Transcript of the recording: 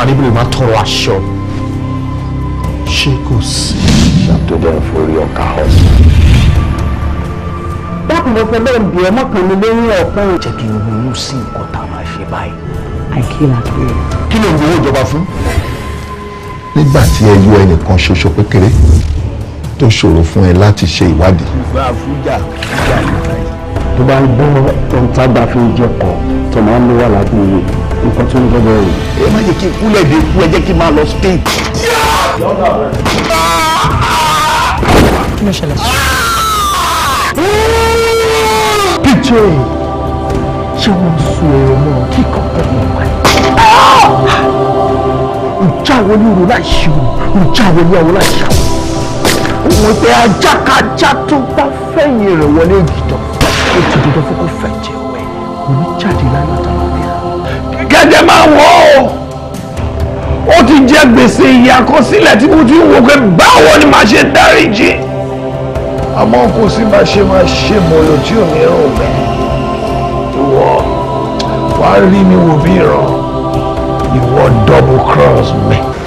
ọmọdé bí lè má tọrọ aṣọ ṣé kò sí. ṣàtúndẹ̀ forí ọkà ọ̀. dákun mo fẹ́ bẹ́ẹ̀ bí ẹ mọ́kàn mi lórí ọ̀pọ̀ jẹ́ kí n ronú sí nǹkan tá a máa ṣe báyìí. àìkíra pé kí ló ń gbowó ìjọba fún. nígbà tí ẹ yọ ẹnìkan ṣoṣo pékeré tó ṣòro fún ẹ láti ṣe ìwádìí ìgbà fújà fújà nìkan yìí. tó bá ń gbọ́ ohun tágbà fi ń jẹ kọ́ tó máa ń lé wà lágbóyè nǹkan tó ń gbọ́dọ̀ rè ẹ má jẹ́ kí n kúlẹ̀ dé kú ẹ jẹ́ kí n máa lọ spain. kí ló ṣẹlẹ̀. píjọ ṣé wọ́n sọ ẹ̀rọ náà kíkọ́ pẹ̀lú ọ̀pá ìjáwé ní òru láì ṣe òru ìjáwé ní ọ̀run láì ṣe àwọn òun pé ajákajá tó bá fẹ̀yìn rẹ̀ wọlé ìgìtàn ó ti dandan fún kó fẹ̀ jẹ́ wẹ̀ kò ní jáde láyọ̀ àtàwọn bí i. gẹ́gẹ́ máa wọ̀ ọ́ ó ti jẹ gbèsè ìyà àkọsílẹ̀ tí mo ti ń wò pé báwo ni màá ṣe dáríjì àmọ́ kò sí máa ṣe máa ṣe mọ̀lò tí ò ní rò bẹ́ẹ̀ ìwọ wàá rí mi wò bí ìran ìwọ double cross mi.